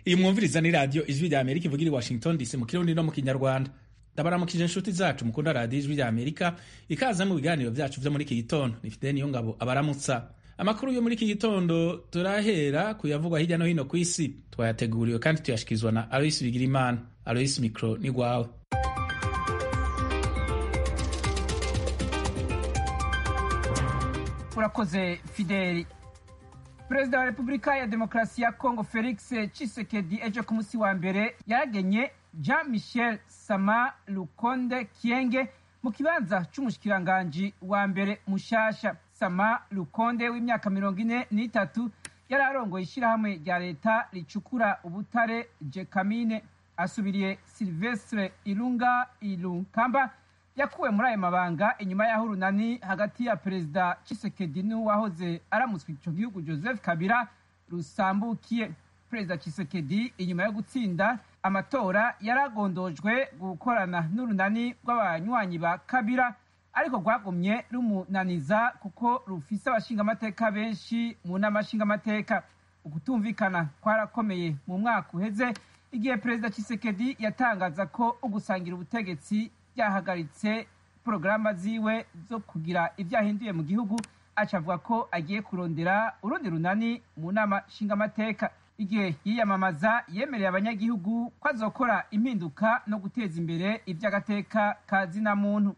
iyi mwumviriza ni radiyo ijwi rya amerika ivugira i washington dc mu kirundi no mu kinyarwanda ndabaramukije inshuti zacu mukunda radiyo ijwi rya amerika ikaza mu biganiro byacu vyo muri iki gitondo nifite niyo ngabo abaramutsa amakuru yo muri iki gitondo turahera kuyavugwa hirya no hino ku isi twayateguriwe kandi tuyashikirizwa na alois bigirimana alois mikro ni gwawe urakoze fideli perezida wa repubulika ya demokarasi ya kongo felix chisekedi ejo ku munsi wa mbere yaragenye jean michel sama lukonde kienge mu kibanza c'umushikiranganji wa mbere mushasha sama lukonde w'imyaka mirongo ine n'itatu yari arongoye ishirahamwe rya leta ricukura ubutare jekamine asubiriye silvestre ilunga ilunkamba yakuwe muri ayo mabanga inyuma y'aho urunani hagati ya perezida chisekedi n'uwahoze aramutswe ico gihugu joseph kabila rusambukiye perezida chisekedi inyuma yo gutsinda amatora yaragondojwe gukorana n'urunani rw'abanywanyi ba kabila ariko rwagumye rumunaniza kuko rufise abashingamateka benshi mu nama nshingamateka ukutumvikana kwarakomeye mu mwaka uheze igihe perezida chisekedi yatangaza ko ugusangira ubutegetsi byahagaritse porogaramu ziwe zo kugira ibyo ahinduye mu gihugu aca avuga ko agiye kurondera urundi runani mu nama nshingamateka igihe yiyamamaza yemereye abanyagihugu ko azokora impinduka no guteza imbere iby'agateka ka zina muntu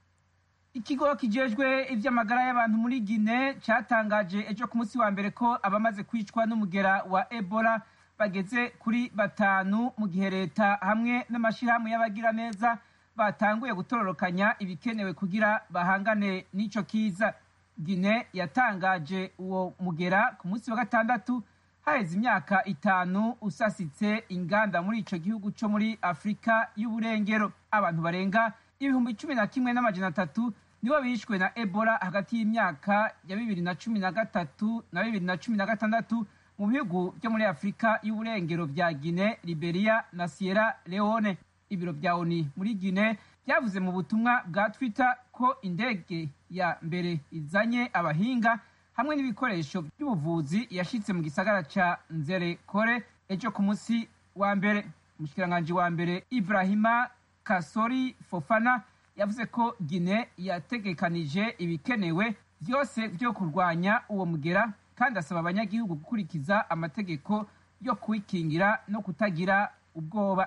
ikigo kijejwe iby'amagara y'abantu muri gine cyatangaje ejo ku munsi wa mbere ko abamaze kwicwa n'umugera wa ebola bageze kuri batanu mu gihe leta hamwe n'amashyirahamwe y'abagiraneza batanguye gutororokanya ibikenewe kugira bahangane n'ico kiza gine yatangaje uwo mugera ku munsi wa gatandatu haheze imyaka itanu usasitse inganda muri ico gihugu co muri afurika y'uburengero abantu barenga ibihumbi cumi na kimwe n'amajana atatu nibo bishwe na ebola hagati y'imyaka ya bibiri na cumi na gatatu na bibiri na cumi na gatandatu mu bihugu byo muri afurika y'uburengero vya gine liberia na sierra leone ibiro vya oni muri gine byavuze mu butumwa bwa twitter ko indege ya mbere izanye abahinga hamwe n'ibikoresho by'ubuvuzi yashitse mu gisagara ca nzere kore ejo ku munsi wa mbere umushikiranganji wa mbere ibrahima kasori fofana yavuze ko gine yategekanije ibikenewe vyose vyo kurwanya uwo mugera kandi asaba abanyagihugu gukurikiza amategeko yo kwikingira no kutagira ubwoba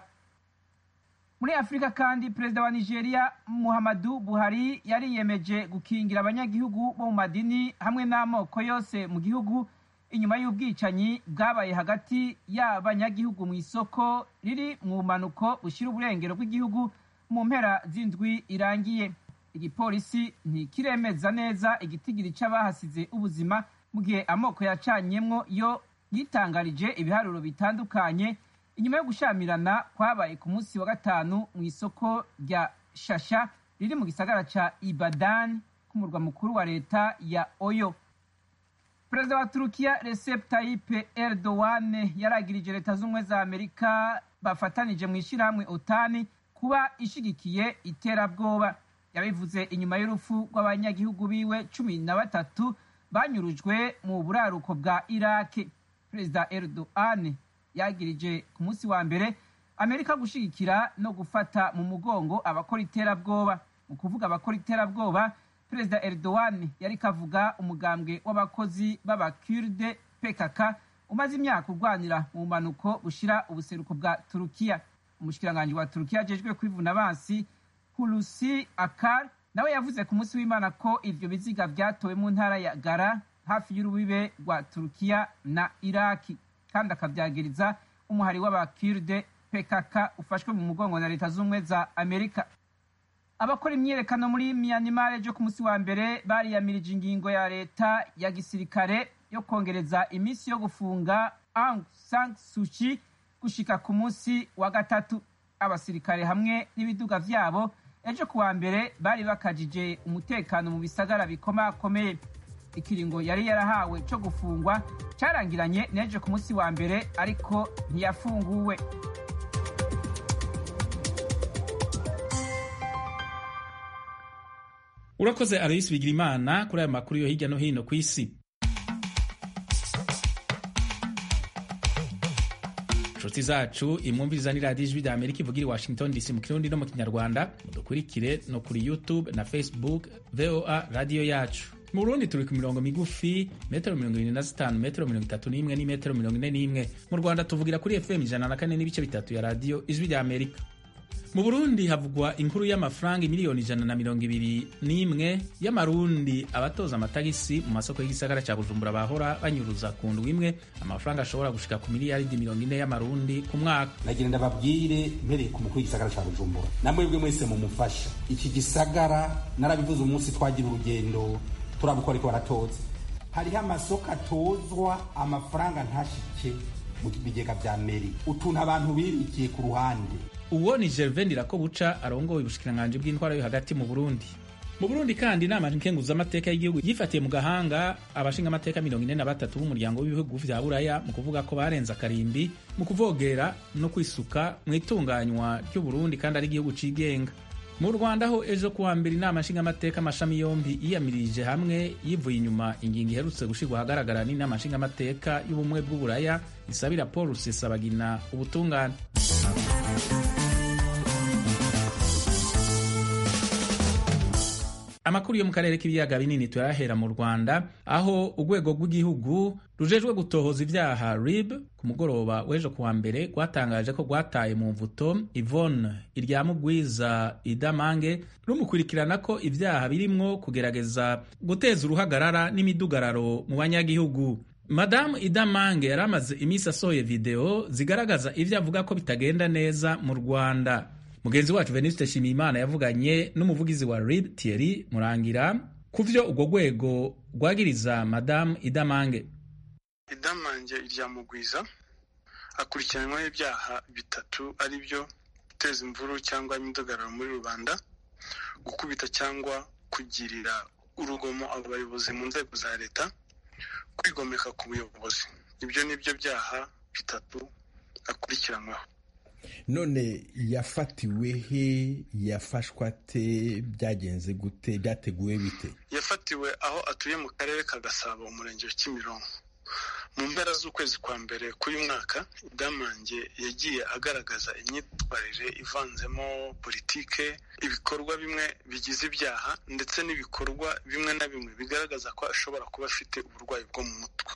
muri afurika kandi perezida wa nigeria muhammadu buhari yariyemeje gukingira abanyagihugu bo mu madini hamwe n'amoko yose mu gihugu inyuma y'ubwicanyi bwabaye hagati y'abanyagihugu mu isoko riri mu bumanuko bushyira uburengero bw'igihugu mu mpera z'indwi irangiye igipolisi ntikiremeza neza igitigiri c'abahasize ubuzima mu gihe amoko yacanyemwo yo yitangarije ibiharuro bitandukanye inyuma yo gushamirana kwabaye ku munsi wa gatanu mu isoko rya shasha riri mu gisagara ca ibadan k'umurwa mukuru wa leta ya oyo perezida wa turukiya recep tayyip erdogan yaragirije leta z'ubumwe za amerika bafatanije mu ishyirahamwe otani kuba ishigikiye iterabwoba yabivuze inyuma y'urupfu rw'abanyagihugu biwe cumi na batatu banyurujwe mu buraruko bwa iraki perezida erdogan yagirije ku munsi wa mbere amerika gushigikira no gufata mu mugongo abakora iterabwoba mu kuvuga abakora iterabwoba perezida erdogan yari kavuga umugambwe w'abakozi b'abakurde pkk umaze imyaka urwanira mu bumanuko bushira ubuseruko bwa turukiya umushikiranganji wa turukiya ajejwe kwivuna abansi hulusi akar nawe yavuze ku munsi w'imana ko ivyo biziga vyatowe mu ntara ya gara hafi y'urubibe rwa turukiya na iraki kandi akabyagiriza umuhari w'abakirde pkk ufashwe mu mugongo na leta z'ubumwe za amerika abakora imyiyerekano muri myanmar ejo ku munsi wa mbere bariyamirije ingingo ya leta ya gisirikare yo kongereza iminsi yo gufunga aung san suchi gushika ku munsi wa gatatu abasirikare hamwe n'ibiduga vyabo ejo ku wa mbere bari bakajije umutekano mu bisagara bikomakomeye ikiringo yari yarahawe cyo gufungwa carangiranye n'ejo ku munsi wa mbere ariko ntiyafunguwe urakoze aloyisi bigirimana kuri aya makuru yo hirya no hino ku isi nshuti zacu imwumviriza ni radiyo ijwi rya amerika ivugira i washington dc mu kirundi no mu kinyarwanda mudukurikire no kuri youtube na facebook voa radiyo yacu mu burundi turi ku mirongo migufi metero mirongo irindwi na zitanu metero mirongo itatu n'imwe n'imetero mirongo ine n'imwe mu rwanda tuvugira kuri fm ijana na kane n'ibice bitatu ya radiyo ijwi rya amerika mu burundi havugwa inkuru y'amafaranga miliyoni ijana na mirongo ibiri n'imwe y'amarundi abatoza amatagisi mu masoko y'igisagara cya bujumbura bahora banyuruza ku ndwi imwe amafaranga ashobora gushika ku miliyaridi mirongo ine y'amarundi ku mwaka nagira ndababwire mpereye ku mukuru w'igisagara cya bujumbura namwebwe mwese mumufasha iki gisagara narabivuze umunsi twagira urugendo turabukora ariko baratoza hariho amasoko atozwa amafaranga ntashike mu bigega vya meri utuntu abantu bibikiye ku ruhande uwo ni gervain buca arongoye ubushikiranganji bw'intwara yo hagati mu burundi mu burundi kandi inama nkenguzamateka y'igihugu yifatiye mu gahanga abashinga amateka mirongo ine na batatu b'umuryango w'ibihugu vya buraya mu kuvuga ko barenze akarimbi mu kuvogera no kwisuka mu itunganywa ry'uburundi kandi ari igihugu cigenga mu rwanda ho ejo kuwa mbere inama nshingamateka amashami yombi yiyamirije hamwe yivuye inyuma ingingo iherutse gushyirwa ahagaragara n'inama nshingamateka y'ubumwe bw'uburaya isabira paul rusesabagina ubutungane amakuru yo mu karere k'ibiyaga binini turayahera mu rwanda aho urwego rw'igihugu rujejwe gutohoza ibyaha rib ku mugoroba w'ejo kuwa mbere rwatangaje ko rwataye mu mvuto ivone iryamugwiza idamange rumukurikirana ko ibyaha birimwo kugerageza guteza uruhagarara n'imidugararo mu banyagihugu madamu idamange yari amaze iminsi asohoye videwo zigaragaza ibyo avuga ko bitagenda neza mu rwanda mugenzi wacu venuste shimiyimana yavuganye n'umuvugizi wa rib thierry murangira ku vyo urwo rwego rwagiriza madamu idamange idamange iryamugwiza akurikiranyweho ibyaha bitatu ari byo guteza imvuru cyangwa imidugararo muri rubanda gukubita cyangwa kugirira urugomo abayobozi mu nzego za leta kwigomeka ku buyobozi ibyo ni byo byaha bitatu akurikiranyweho none yafatiwe he yafashwa ate byagenze gute byateguwe bite yafatiwe aho atuye mu karere ka gasabo umurenge wa kimironko mu mpera z'ukwezi kwa mbere k'uyu mwaka idamange yagiye agaragaza imyitwarire ivanzemo politike ibikorwa bimwe bigize ibyaha ndetse n'ibikorwa bimwe na bimwe bigaragaza ko ashobora kuba afite uburwayi bwo mu mutwe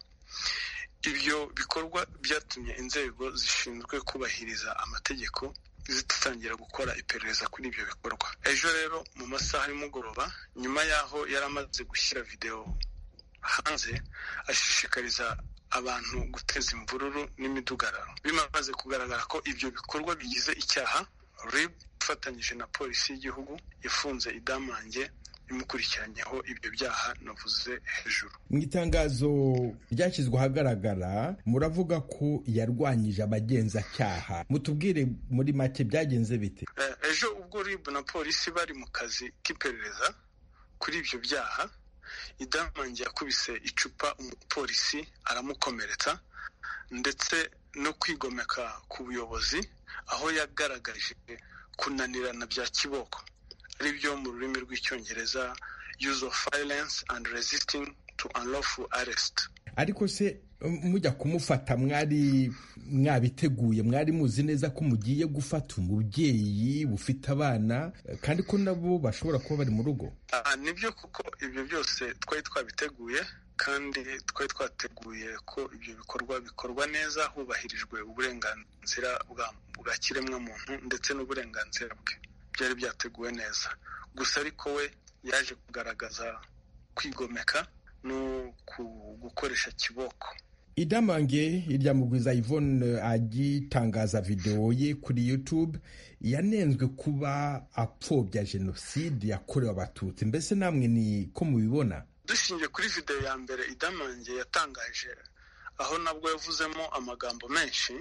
ibyo bikorwa byatumye inzego zishinzwe kubahiriza amategeko zitangira gukora iperereza kuri ibyo bikorwa ejo rero mu masaha y'umugoroba nyuma y'aho yari amaze gushyira videwo hanze ashishikariza abantu guteza imvururu n'imidugararo bimaze kugaragara ko ibyo bikorwa bigize icyaha rib ifatanyije na polisi y'igihugu yafunze idamange imukurikiranyeho ibyo byaha navuze hejuru mu itangazo ryashyizwe ahagaragara muravuga ko yarwanyije abagenzacyaha mutubwire muri make byagenze bite ejo ubwo rib na polisi bari mu kazi k'iperereza kuri ibyo byaha idamange yakubise icupa umupolisi aramukomeretsa ndetse no kwigomeka ku buyobozi aho yagaragaje kunanirana bya kiboko ari byo mu rurimi rw'icyongereza use of violence and resisting to unlawful arrest ariko se mujya kumufata mwari mwabiteguye mwari muzi neza ko mugiye gufata umubyeyi bufite abana kandi ko nabo bashobora kuba bari mu rugo nibyo kuko ibyo byose twari twabiteguye kandi twari twateguye ko ibyo bikorwa bikorwa neza hubahirijwe uburenganzira bwa kiremwamuntu ndetse n'uburenganzira bwe byari byateguwe neza gusa ariko we yaje kugaragaza kwigomeka no gukoresha kiboko idamange iryamugwiza Yvonne agitangaza videwo ye kuri youtube yanenzwe kuba apfobya jenoside yakorewe abatutsi mbese namwe ni ko mubibona dushingiye kuri videwo ya mbere idamange yatangaje aho nabwo yavuzemo amagambo menshi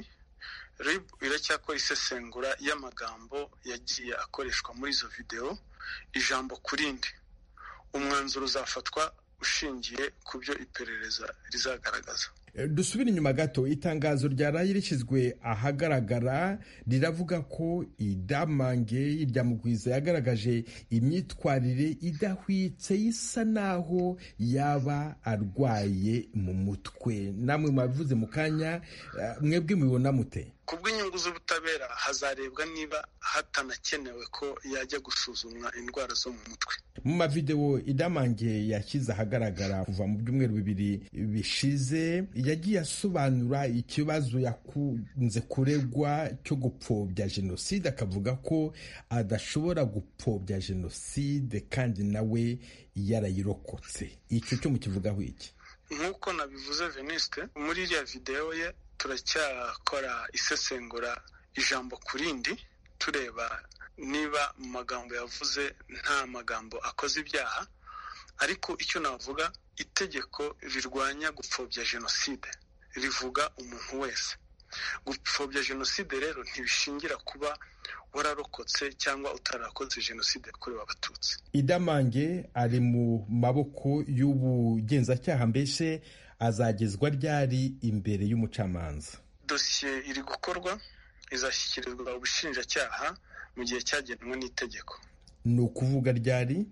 rib iracyakora isesengura y'amagambo yagiye akoreshwa muri izo videwo ijambo ku rindi umwanzuro uzafatwa ushingiye ku byo iperereza rizagaragaza dusubire inyuma gato itangazo ryaraye rishyizwe ahagaragara riravuga ko idamange iryamugwiza yagaragaje imyitwarire idahwitse isa naho yaba arwaye mu mutwe namwe mwabivuze mu kanya mwebwe mubibona mute ku bw'inyungu z'ubutabera hazarebwa niba hatanakenewe ko yajya gusuzumwa indwara zo mu mutwe mu mavidewo idamange yashyize ahagaragara kuva mu byumweru bibiri bishize yagiye asobanura ikibazo yakunze kuregwa cyo gupfobya jenoside akavuga ko adashobora gupfobya jenoside kandi nawe yarayirokotse icyo cyo mukivugaho iki nk'uko nabivuze venisite muri iriya videwo ye turacyakora isesengura ijambo ku rindi tureba niba mu magambo yavuze nta magambo akoze ibyaha ariko icyo navuga itegeko rirwanya gupfobya jenoside rivuga umuntu wese gupfobya jenoside rero ntibishingira kuba wararokotse cyangwa utarakoze jenoside yakorewe abatutsi idamange ari mu maboko y'ubugenzacyaha mbese azagezwa ryari imbere y'umucamanza dosiye iri gukorwa izashyikirizwa ubushinjacyaha mu gihe cyagenwe n'itegeko ni ukuvuga ryari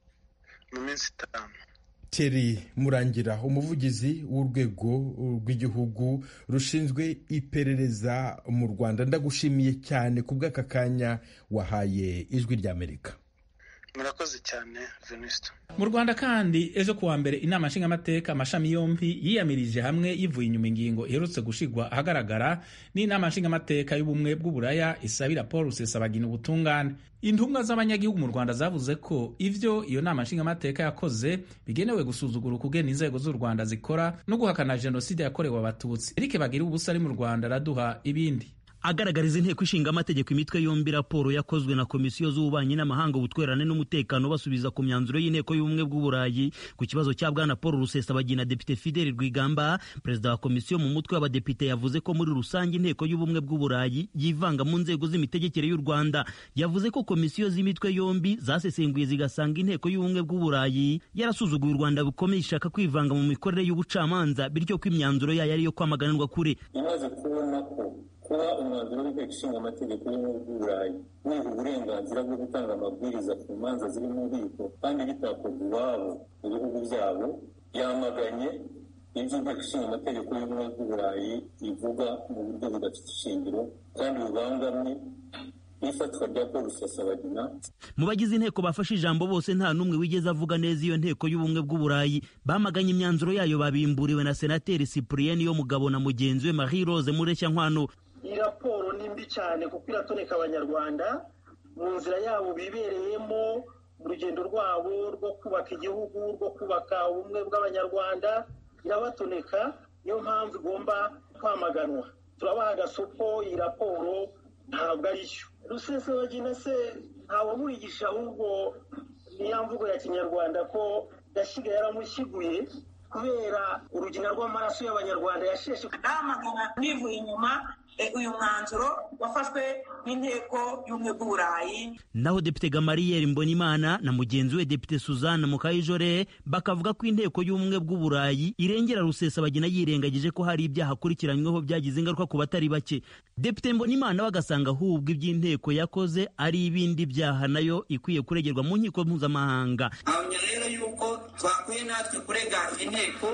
mu minsi itanu Thierry murangira umuvugizi w'urwego rw'igihugu rushinzwe iperereza mu rwanda ndagushimiye cyane ku bw'aka kanya wahaye ijwi ry'amerika murakoze cyane venisito mu rwanda kandi ejo kuwa mbere inama nshingamateka amashami yombi yiyamirije hamwe yivuye inyuma ingingo iherutse gushigwa ahagaragara n'inama nshingamateka y'ubumwe bw'uburaya isabira paul rusesabagina ubutungane intumwa z'abanyagihugu mu rwanda zavuze ko ivyo iyo nama nshingamateka yakoze bigenewe gusuzugura ukugena inzego z'u rwanda zikora no guhakana jenoside yakorewe abatutsi erike bagira ubusa ari mu rwanda araduha ibindi agaragariza inteko ishinga amategeko imitwe yombi raporo yakozwe na komisiyo z'ububanyi n'amahanga ubutwererane n'umutekano basubiza ku myanzuro y'inteko y'ubumwe bw'uburayi ku kibazo cya bwana paul rusesabagina depite fideli rwigamba perezida wa komisiyo mu mutwe w'abadepite yavuze ko muri rusange inteko y'ubumwe bw'uburayi yivanga mu nzego z'imitegekere y'u rwanda yavuze ko komisiyo z'imitwe yombi zasesenguye zigasanga inteko y'ubumwe bw'uburayi yarasuzuguye u rwanda bikomeye ishaka kwivanga mu mikorere y'ubucamanza bityo ko imyanzuro yayo ari iyo kwamaganirwa kure imaze kubona ko kuba umwanzuro w'inteko ishinga amategeko y'ubumwe bw'uburayi wiha uburenganzira bwo gutanga amabwiriza ku manza ziri mu bubiko kandi bitakorwa iwabo mu bihugu byabo yamaganye ibyo inteko ishinga amategeko y'ubumwe bw'uburayi ivuga mu buryo budafite ishingiro kandi bubangamye n'ifatwa rya paul rusesabagina mu bagize inteko bafashe ijambo bose nta n'umwe wigeze avuga neza iyo nteko y'ubumwe bw'uburayi bamaganye imyanzuro yayo babimburiwe na senateri cyprien yo mugabo na mugenzi we marie rose mureshya nkwano iyi raporo ni mbi cyane kuko iratoneka abanyarwanda mu nzira yabo bibereyemo mu rugendo rwabo rwo kubaka igihugu rwo kubaka ubumwe bw'abanyarwanda irabatoneka niyo mpamvu igomba kwamaganwa turabaha agasopo iyi raporo ntabwo ari yo rusesabagina se ntawamwigisha ahubwo niya mvugo ya kinyarwanda ko yasigaye yaramushyiguye kubera urugina rw'amaraso y'abanyarwanda yasheshe ndamagana nivuye inyuma uyu mwanzuro wafashwe n'inteko y'ubumwe bw'uburayi naho depite gamariyeri mbonimana na mugenzi we depite suzanne mukayijore bakavuga ko inteko y'ubumwe bw'uburayi irengera rusesabagina yirengagije ko hari ibyaha akurikiranyweho byagize ingaruka ku batari bake depite mbonimana we agasanga ahubwo iby'inteko yakoze ari ibindi byaha nayo ikwiye kuregerwa mu nkiko mpuzamahanga ahamya rero yuko twakwiye natwe kurega inteko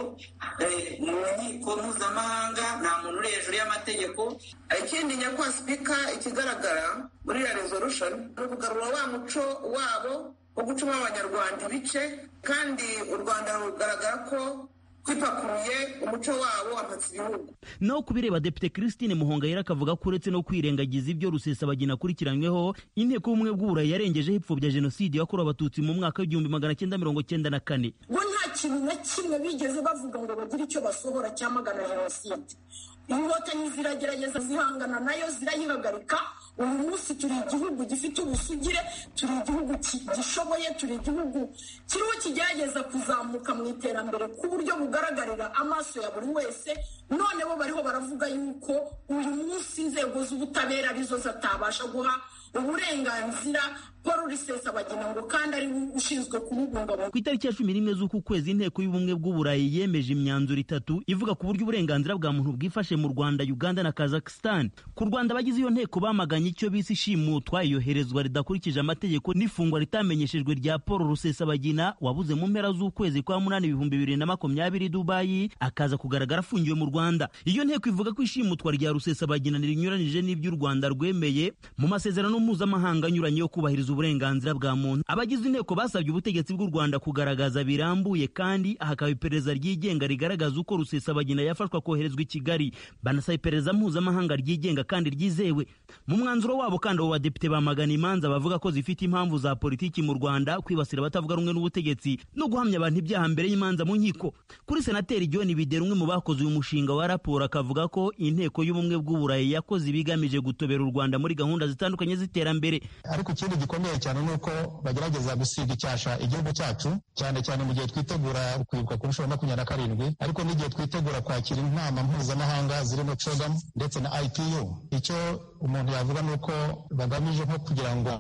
mu nkiko mpuzamahanga nta muntu uri hejuru y'amategeko ikindi nyakubahwa sipika ikigaragara muri iriya resolution ni ukugarura wa muco wabo wo gucamo abanyarwanda ibice kandi u rwanda rugaragara ko twipakuruye umuco wabo wampatse ibihugu naho kubireba depite christine muhongayera akavuga ko uretse no kwirengagiza ibyo rusesabagina akurikiranyweho inteko y'ubumwe bw'uburayi yarengejeho ipfobya jenoside yakorewe abatutsi mu mwaka w'igihumbi magana cyenda mirongo cyenda na kane bo nta kintu na kimwe bigeze bavuga ngo bagire icyo basohora cyamagana jenoside inkotanyi ziragerageza zihangana nayo zirayihagarika uyu munsi turi igihugu gifite ubusugire turi igihugu gishoboye turi igihugu kiriho kigerageza kuzamuka mu iterambere ku buryo bugaragarira amaso ya buri wese none bo bariho baravuga yuko uyu munsi inzego z'ubutabera arizo zitabasha guha uburenganzira paul rusesabagina ngo kandi ari ushinzwe kububungabunga ku itariki ya cumi n'imwe z'uku kwezi inteko y'ubumwe bw'uburayi yemeje imyanzuro itatu ivuga ku buryo uburenganzira bwa muntu bwifashe mu rwanda uganda na kazakhstan ku rwanda abagize iyo nteko bamaganye icyo bise ishimutwa iyoherezwa ridakurikije amategeko n'ifungwa ritamenyeshejwe rya paul rusesabagina wabuze mu mpera z'ukwezi kwa munani ibihumbi bibiri na makumyabiri dubayi akaza kugaragara afungiwe mu rwanda iyo nteko ivuga ko ishimutwa rya rusesabagina rinyuranyije n'ibyo u rwanda rwemeye mu masezerano mpuzamahanga anyuranye yo kubahiriza uburenganzira bwa muntu abagize inteko basabye ubutegetsi bw'u rwanda kugaragaza birambuye kandi hakaba iperereza ryigenga rigaragaza uko rusesabagina yafashwa koherezwa i kigali banasaba iperereza mpuzamahanga ryigenga kandi ryizewe mu mwanzuro wabo kandi abo badepite bamagana imanza bavuga ko zifite impamvu za politiki mu rwanda kwibasira abatavuga rumwe n'ubutegetsi no guhamya abantu ibyaha mbere y'imanza mu nkiko kuri senateri john bidera umwe mu bakoze uyu mushinga wa raporo akavuga ko inteko y'ubumwe bw'uburayi yakoze ibigamije gutobera u rwanda muri gahunda zitandukanye z'iterambere ariko ikindi gikomeye cyane ni uko bagerageza gusiga icyasha igihugu cyacu cyane cyane mu gihe twitegura kwibuka ku nshuro makumyabiri na karindwi ariko n'igihe twitegura kwakira inama mpuzamahanga zirimo cogam ndetse na ipu icyo umuntu yavuga ni uko bagamije nko kugira ngo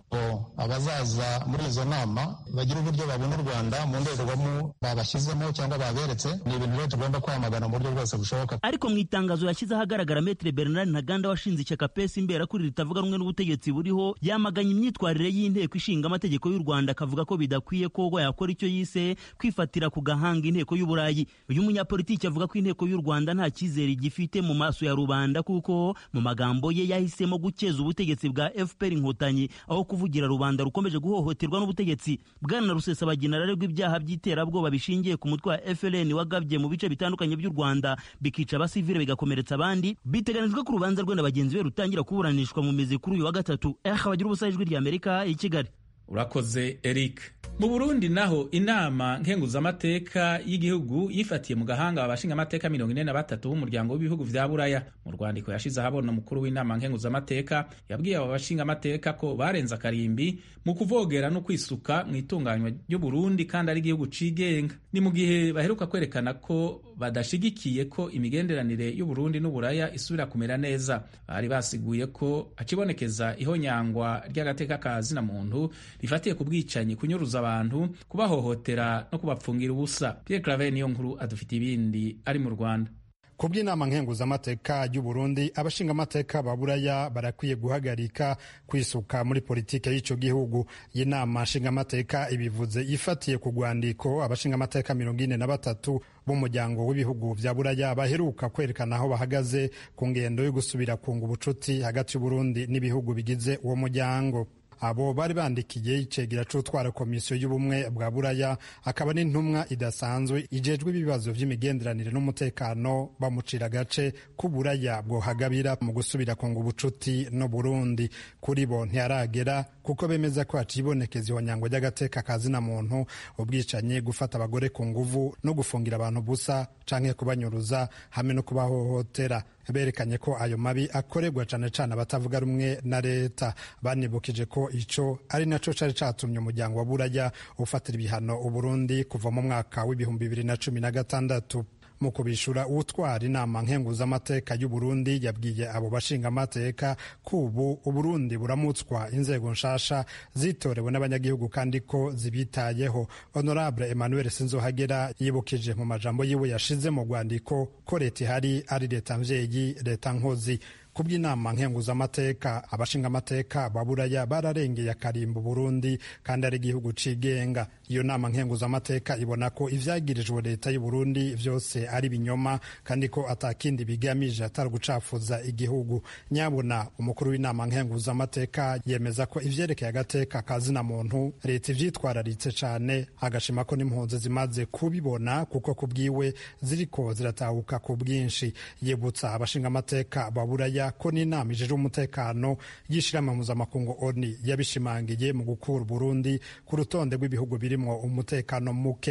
abazaza muri izo nama bagire uburyo babona u rwanda mu ndorerwamo babashyizemo cyangwa baberetse ni ibintu rero tugomba kwamagana mu buryo bwose bushoboka ariko mu itangazo yashyize ahagaragara metere bernard ntaganda washinze ishyaka pesi imbera kuri ritavuga rumwe n'ubutegetsi buriho yamaganye imyitwarire y'inteko ishinga amategeko y'u rwanda akavuga ko bidakwiye ko yakora icyo yise kwifatira ku gahanga inteko y'uburayi uyu munyapolitiki avuga ko inteko y'u rwanda nta cyizere igifite mu maso ya rubanda kuko mu magambo ye yahisemo gukeza ubutegetsi bwa fpr inkotanyi aho kuvugira rubanda rukomeje guhohoterwa n'ubutegetsi bwana rusesabagina ararerwa ibyaha by'iterabwoba bishingiye ku mutwe wa frn wagabye mu bice bitandukanye by'u rwanda bikica abasivile bigakomeretsa abandi biteganijwe ko urubanza rwe na bagenzi be rutangira kuburanishwa mu mizi kuri uyu wa gatatu eh abagira ubusa ijwi ry'amerika i kigali urakoze eric mu burundi naho inama nkenguzamateka y'igihugu yifatiye mu gahanga abashinga amateka mirongo ine na batatu b'umuryango w'ibihugu vya buraya mu rwandiko yashize ahabona umukuru w'inama nkenguzamateka yabwiye abo bashinga amateka ko barenze akarimbi mu kuvogera no kwisuka mu itunganywa ry'uburundi kandi ari igihugu cigenga ni mu gihe baheruka kwerekana ko badashigikiye ko imigenderanire y'uburundi n'uburaya isubira kumera neza bari basiguye ko hacibonekeza ihonyangwa ry'agateka ka zina muntu rifatiye ku bwicanyi kunyuruza abantu kubahohotera no kubapfungira ubusa Pierre Claver niyo nkuru adufite ibindi ari mu Rwanda ku bw'inama nkenguzamateka y'uburundi abashingamateka ba buraya barakwiye guhagarika kwisuka muri politike y'icyo gihugu iyi nama nshingamateka ibivuze ifatiye ku rwandiko abashingamateka mirongo ine na batatu b'umuryango w'ibihugu vya buraya baheruka kwerekana aho bahagaze ku ngendo yo gusubira kunga ubucuti hagati y'uburundi n'ibihugu bigize uwo muryango abo bari bandikiye icegera c'utwara komisiyo y'ubumwe bwa buraya akaba n'intumwa idasanzwe ijejwe ibibazo vy'imigenderanire n'umutekano bamucira agace k'uburaya bwohagabira mu gusubira kunga ubucuti no burundi kuri bo ntiyaragera kuko bemeza ko hacibonekeza ihonyango ry'agateka ka zina muntu ubwicanyi gufata abagore ku nguvu no gufungira abantu busa canke kubanyuruza hamwe no kubahohotera berekanye ko ayo mabi akorerwa cane cane abatavuga rumwe na leta banibukije ko ico ari naco cari catumye umuryango wa buraya ufatira ibihano uburundi kuva mu mwaka w'ibihumbi bibiri na cumi na gatandatu mu kubishura utwara inama nkenguzamateka y'uburundi yabwiye abo bashingamateka ko ubu uburundi buramutswa inzego nshasha zitorewe n'abanyagihugu kandi ko zibitayeho honorable emmanuel sinzohagera yibukije mu majambo yiwe yashize mu rwandiko ko leta ihari ari leta mvyeyi leta nkozi ku bw'inama nkenguzamateka abashingamateka ba buraya bararengeye akarimba burundi kandi ari igihugu cigenga iyo nama nkenguzamateka ibona ko ivyagirijwe leta y'uburundi vyose ari binyoma kandi ko atakindi bigamije atari gucafuza igihugu nyabuna umukuru w'inama nkenguzamateka yemeza ko ivyerekeye agateka ka zina muntu leta ivyitwararitse cane agashima ko n'impunzi zimaze kubibona kuko ku bwiwe ziriko ziratahuka ku bwinshi yibutsa abashingamateka ba buraya ko n'inama ijejwe umutekano y'ishirahamwe mpuzamakungu oni yabishimangiye mu gukura Burundi ku rutonde rw'ibihugu birimwo umutekano muke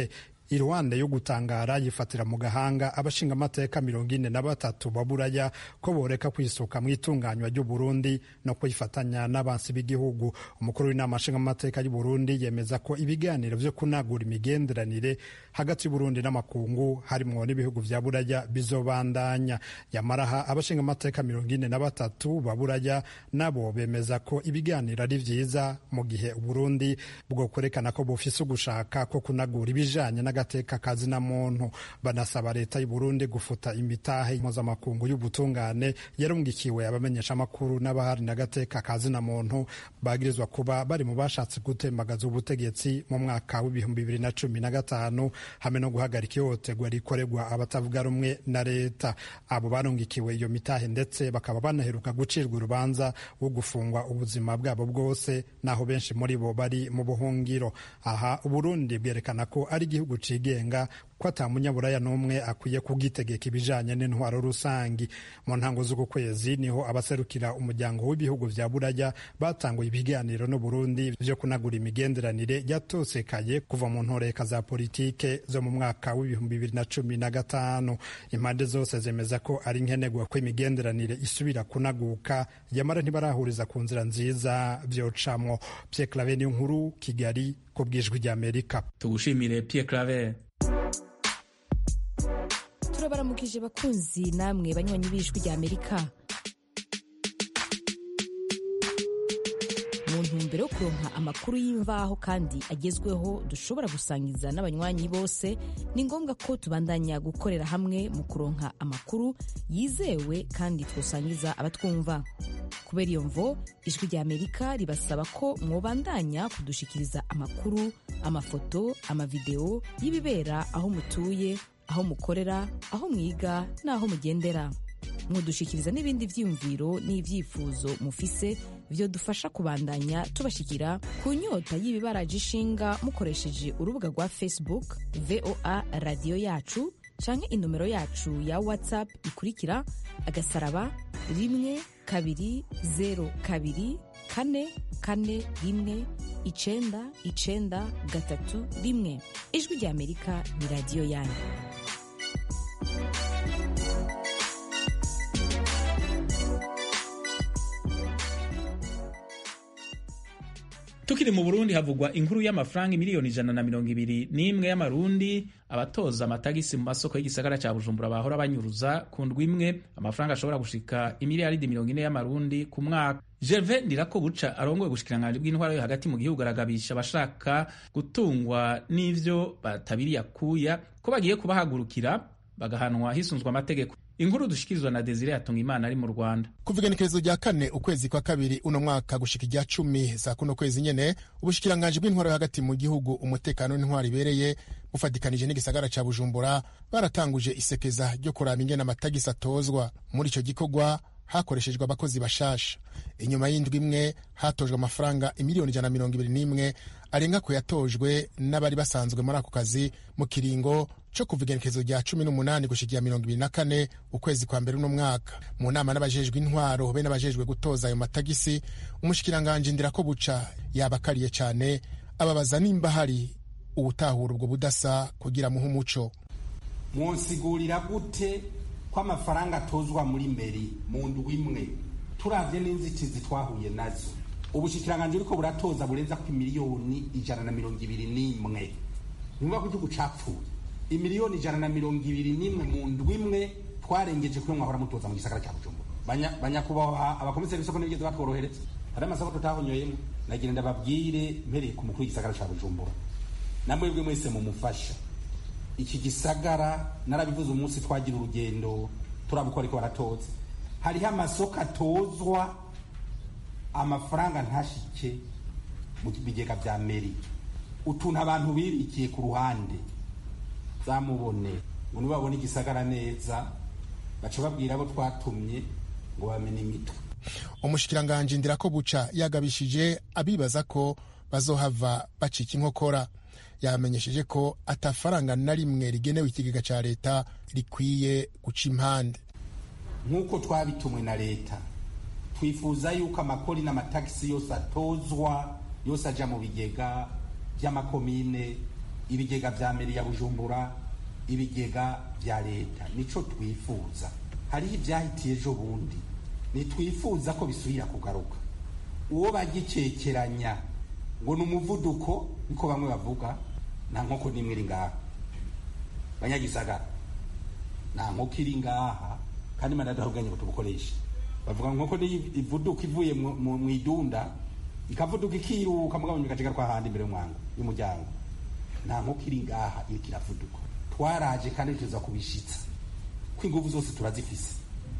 iruhande yo gutangara yifatira mu gahanga abashinga amateka mirongo ine na batatu baburaya ko boreka kwisuka mu itunganywa ry'uburundi no kwifatanya n'abansi b'igihugu umukuru w'inama nshingamateka y'uburundi yemeza ko ibiganiro vyo kunagura imigenderanire hagati y'uburundi n'amakungu harimwo n'ibihugu vya buraya bizobandanya yamaraha abashinga amateka mirongo ine na batatu baburaya nabo bemeza ko ibiganiro ari vyiza mu gihe uburundi bwo kwerekana ko bufise ugushaka ko kunagura ibijanye n'agateka kazi na muntu banasaba leta y'uburundi gufuta imitahe mpuzamakungu y'ubutungane yarungikiwe abamenyesha amakuru n'abahari n'agateka kazi na muntu bagirizwa kuba bari mu bashatse gutembagaza ubutegetsi mu mwaka w'ibihumbi bibiri na cumi na gatanu hamwe no guhagarika ihohoterwa rikorerwa abatavuga rumwe na leta abo barungikiwe iyo mitahe ndetse bakaba banaheruka gucirwa urubanza wo gufungwa ubuzima bwabo bwose naho benshi muri bo bari mu buhungiro aha uburundi bwerekana ko ari igihugu cigenga ko ata munyaburaya n'umwe akwiye kugitegeka ibijanye n'intwaro rusangi mu ntango z'uku kwezi niho abaserukira umuryango w'ibihugu vya buraya batanguye ibiganiro n'uburundi vyo kunagura imigenderanire yatosekaye kuva mu ntoreka za politike zo mu mwaka w'ibihumbi bibiri na cumi na gatanu impande zose zemeza ko ari nkenerwa ko imigenderanire isubira kunaguka yamara ntibarahuriza ku nzira nziza vyocamwo Pierre Claver niyo nkuru Kigali ku bwijwi ry'Amerika tugushimire Pierre Claver turabaramukije bakunzi namwe banywanyi b'ijwi rya amerika mu ntumbero yo kuronka amakuru y'imvaho kandi agezweho dushobora gusangiza n'abanywanyi bose ni ngombwa ko tubandanya gukorera hamwe mu kuronka amakuru yizewe kandi twosangiza abatwumva kubera iyo mvo ijwi rya amerika ribasaba ko mwobandanya kudushikiriza amakuru amafoto amavideo y'ibibera aho mutuye aho mukorera aho mwiga n'aho mugendera mudushikiriza n'ibindi vyiyumviro n'ivyifuzo mufise vyo dufasha kubandanya tubashikira ku nyota y'ibibaraje ishinga mukoresheje urubuga rwa facebook voa radiyo yacu canke inomero yacu ya whatsapp ikurikira agasaraba rimwe kabiri zero kabiri kane kane rimwe icenda icenda gatatu rimwe ijwi rya amerika ni radiyo yanyu tukiri mu burundi havugwa inkuru y'amafaranga miliyoni ijana na mirongo ibiri n'imwe y'amarundi abatoza amatagisi mu masoko y'igisagara cya bujumbura bahora banyuruza ku ndwi imwe amafaranga ashobora gushika imiliyaridi mirongo ine y'amarundi ku mwaka gerve ndirakobuca arongoye ubushikiranganji bw'intwaro yo hagati mu gihugu aragabisha abashaka gutungwa n'ivyo batabiriye akuya ko bagiye kubahagurukira bagahanwa hisunzwe amategeko inkuru dushikirizwa na desire yatunga imana ari mu rwanda kuva igenekerezo rya kane ukwezi kwa kabiri uno mwaka gushika irya cumi za kuno kwezi nyene ubushikiranganji bw'intwaro yo hagati mu gihugu umutekano n'intwaro ibereye bufatikanije n'igisagara ca bujumbura baratanguje isekeza ryo kuraba ingene amatagisi atozwa muri ico gikorwa hakoreshejwe abakozi bashasha inyuma y'indwi imwe hatojwe amafaranga imiliyoni ijana na mirongo ibiri n'imwe arenga ku yatojwe n'abari basanzwe muri ako kazi mu kiringo co kuva igenekerezo rya cumi n'umunani gushikia mirongo ibiri na kane ukwezi kwa mbere uno mwaka mu nama n'abajejwe intwaro be n'abajejwe gutoza ayo matagisi umushikiranganji ndirako buca yabakariye cane ababaza nimba hari uwutahura ubwo budasa kugira muhe umuco mwonsigurira gute ko amafaranga atozwa muri meri mu ndwi imwe turavye n'inzitizi twahuye nazo ubushikiranganji buriko buratoza burenza ku miliyoni ijana na mirongo ibiri n'imwe nimba ko igihugu capfuye imiliyoni ijana na mirongo ibiri n'imwe mu ndwi imwe twarengeje kuyo mwahora mutoza mu gisagara cya bujumbura banyakubahwa abakomiseri b'isoko n'ibigeze batworohereza hari amasoko tutahonyoyemo nagira ndababwire mpereye ku mukuru w'igisagara cya bujumbura namwebwe mwese mumufasha iki gisagara narabivuze umunsi twagira urugendo turabuko ariko baratoza hariho amasoko atozwa amafaranga ntashike mu bigega bya meri utuntu abantu bibikiye ku ruhande zamubone ngo nibabone igisagara neza baca babwira abo twatumye ngo bamenye imitwe umushikiranganji ndirako buca yagabishije abibaza ko bazohava bacika inkokora yamenyesheje ko atafaranga na rimwe rigenewe ikigega cya leta rikwiye guca impande nk'uko twabitumwe na leta twifuza yuko amakori n'amatagisi yose atozwa yose aja mu bigega by'amakomine ibigega vya meri ya bujumbura ibigega vya leta nico twifuza hariho ivyahitiye ejo bundi nitwifuza ko bisubira kugaruka uwo bagicekeranya ngo ni umuvuduko niko bamwe bavuga nta nkoko n'imwe iri ngaha banyagisagara nta nkoko iri ngaha kandi imana yadahubwanye ngo tubukoreshe bavuga ngo nkoko niyo ivuduka ivuye mu idunda ikavuduka ikiruka mugabo nyuma kwa handi imbere y'umwango y'umuryango nta nkoko iri ngaha iriko iravuduka twaraje kandi tuza kubishitsa ko inguvu zose turazifise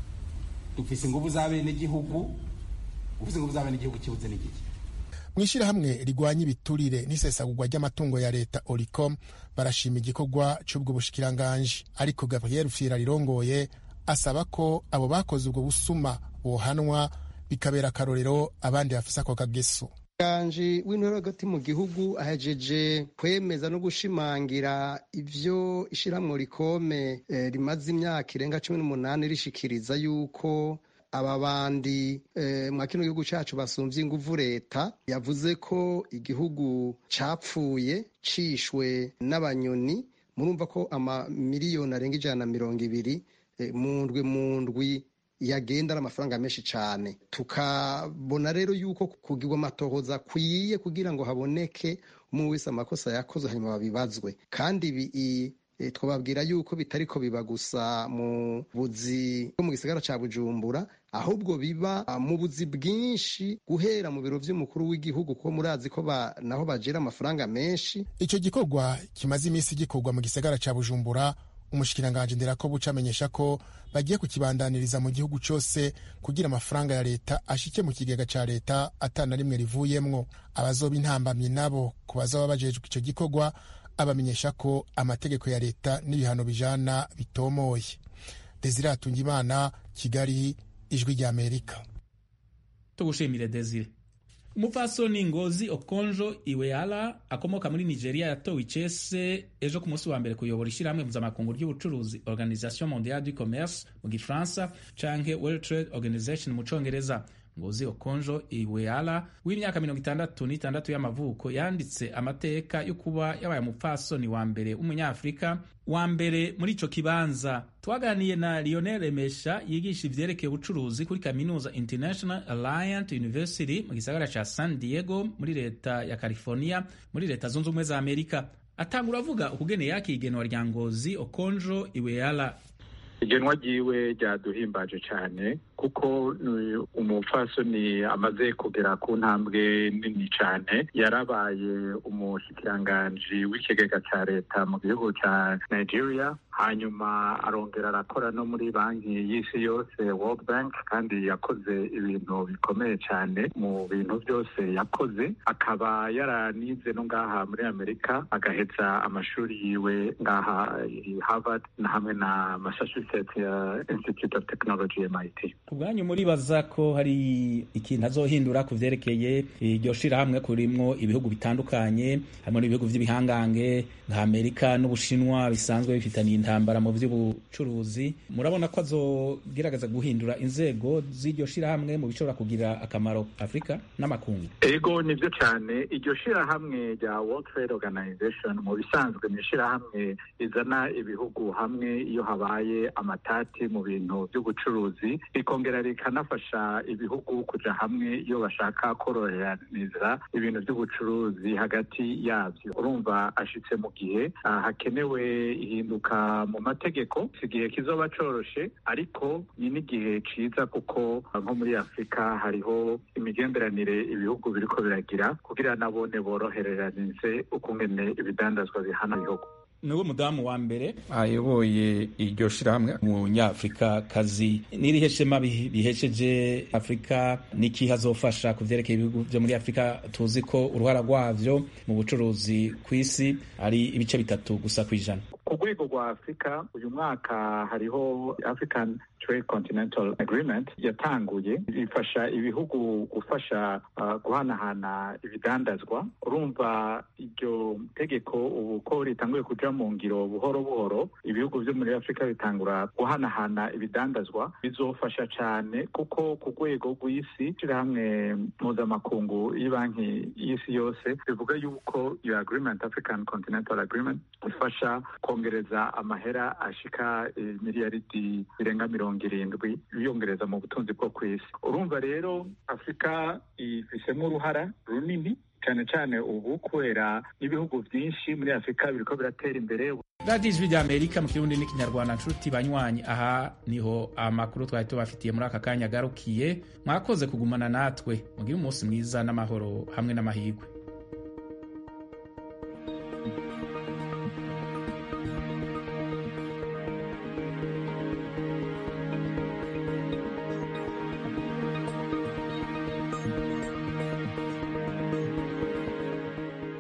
dufise inguvu z'abenegihugu ufise inguvu z'abenegihugu kibuze n'igiki mu ishyirahamwe rigwanya ibiturire n'isesagurwa ry'amatungo ya leta oricom barashima igikorwa cy'ubwo bushikiranganji ariko gabriel fira rirongoye asaba ko abo bakoze ubwo busuma bohanwa bikabera akarorero abandi bafise ako kageso umushyikiranganji w'intore hagati mu gihugu ahejeje kwemeza no gushimangira ivyo ishyirahamwe rikome eh, rimaze imyaka irenga cumi n'umunani rishikiriza yuko aba bandi eh, mwa kino gihugu cacu basumvye inguvu leta yavuze ko igihugu capfuye cishwe n'abanyoni murumva ko amamiliyoni arenga ijana na mirongo ibiri eh, mu ndwi mu ndwi yagenda ari amafaranga menshi cyane tukabona rero yuko kugirwa amatohoza akwiye kugira ngo haboneke umwe wese amakosa yakoze hanyuma babibazwe kandi ibi twababwira yuko bitariko biba gusa mu buzi bwo mu gisagara cya bujumbura ahubwo biba mu buzi bwinshi guhera mu biro by'umukuru w'igihugu kuko murazi ko naho bagira amafaranga menshi icyo gikorwa kimaze iminsi gikorwa mu gisagara cya bujumbura umushikiranganji nderakobuca amenyesha ko bagiye kukibandaniriza mu gihugu cyose kugira amafaranga ya leta ashike mu kigega cya leta atana rimwe rivuyemwo abazoba intambamyi nabo ku bazaba bajejwe icyo gikorwa abamenyesha ko amategeko ya leta n'ibihano bijana bitomoye desire atungimana kigali ijwi rya amerika tugushimire desire umupfasoni ngozi okonjo iweala akomoka muri nigeria yatowe icese ejo ku munsi wa mbere kuyobora ishyirahamwe mpuzamakungu ry'ubucuruzi organisation mondiale du commerce mu gifaransa canke world trade organization mu congereza ngozi okonjo iweala w'imyaka mirongo itandatu n'itandatu y'amavuko yanditse amateka yo kuba yabaye umupfasoni wa mbere w'umunyafurika wa mbere muri ico kibanza twaganiye na lionel remesha yigisha ivyerekeye ubucuruzi kuri kaminuza international alliant university mu gisagara ca san diego muri leta ya california muri leta zunze ubumwe za amerika atangura avuga ukugene yakiye igenwa rya ngozi okonjo iweala igenwa ryiwe ryaduhimbaje cyane kuko umupfasoni amaze kugera ku ntambwe nini cyane yarabaye umushikiranganji w'ikigega cya leta mu gihugu cya nigeria hanyuma arongera arakora no muri banki y'isi yose world bank kandi yakoze ibintu bikomeye cyane mu bintu byose yakoze akaba yaranize no ngaha muri amerika agaheza amashuri yiwe ngaha harvard na hamwe na massachusetts institute of technology mit ubwanyu muribaza ko hari ikintu azohindura ku vyerekeye iryo shirahamwe kurimwo ibihugu bitandukanye harimo n'ibihugu vy'ibihangange nka amerika n'ubushinwa bisanzwe bifitaniye intambara mu vy'ubucuruzi murabona ko azogerageza guhindura inzego z'iryo shirahamwe mu bishobora kugira akamaro afurika n'amakungu ego nivyo cyane iryo shirahamwe rya world trade organization mu bisanzwe ni ishirahamwe rizana ibihugu hamwe iyo habaye amatati mu bintu by'ubucuruzi rikongera rikanafasha ibihugu kuja hamwe iyo bashaka koroheraniza ibintu by'ubucuruzi hagati yabyo urumva ashitse mu gihe hakenewe ihinduka mu mategeko si igihe kizoba coroshe ariko ni n'igihe ciza kuko nko muri afurika hariho imigenderanire ibihugu biriko biragira kugira nabone borohereranize ukungene ibidandazwa bihana ibihugu niwe mudamu wa mbere ayoboye iryo shirahamwe umunyafurika kazi n'irihe shema bihesheje afurika n'iki hazofasha ku vyerekeye ibihugu vyo muri afurika tuzi ko uruhara rwavyo mu bucuruzi ku isi ari ibice bitatu gusa kw'ijana ku rwego rwa afurika uyu mwaka hariho african Trade Continental Agreement yatanguye ifasha ibihugu gufasha uh, guhanahana ibidandazwa urumva iryo tegeko ubu ko ritanguye kuja mu ngiro buhoro buhoro ibihugu vyo muri afurika bitangura guhanahana ibidandazwa bizofasha cane kuko ku rwego rw'isi ishirahamwe mpuzamakungu y'ibanki y'isi yose bivuga yuko iyo agreement african continental agreement ifasha kongereza amahera ashika miliyaridi zirenga mirongo irindwi biyongereza mu butunzi bwo ku isi urumva rero afurika ifisemo uruhara runini cyane cyane ubu kubera n'ibihugu byinshi muri afurika biriko biratera imbere radiyo ijwi rya amerika mu kirundi n'ikinyarwanda nshuti banywanyi aha niho amakuru twari tubafitiye muri aka kanya agarukiye mwakoze kugumana natwe mugire umunsi mwiza n'amahoro hamwe n'amahirwe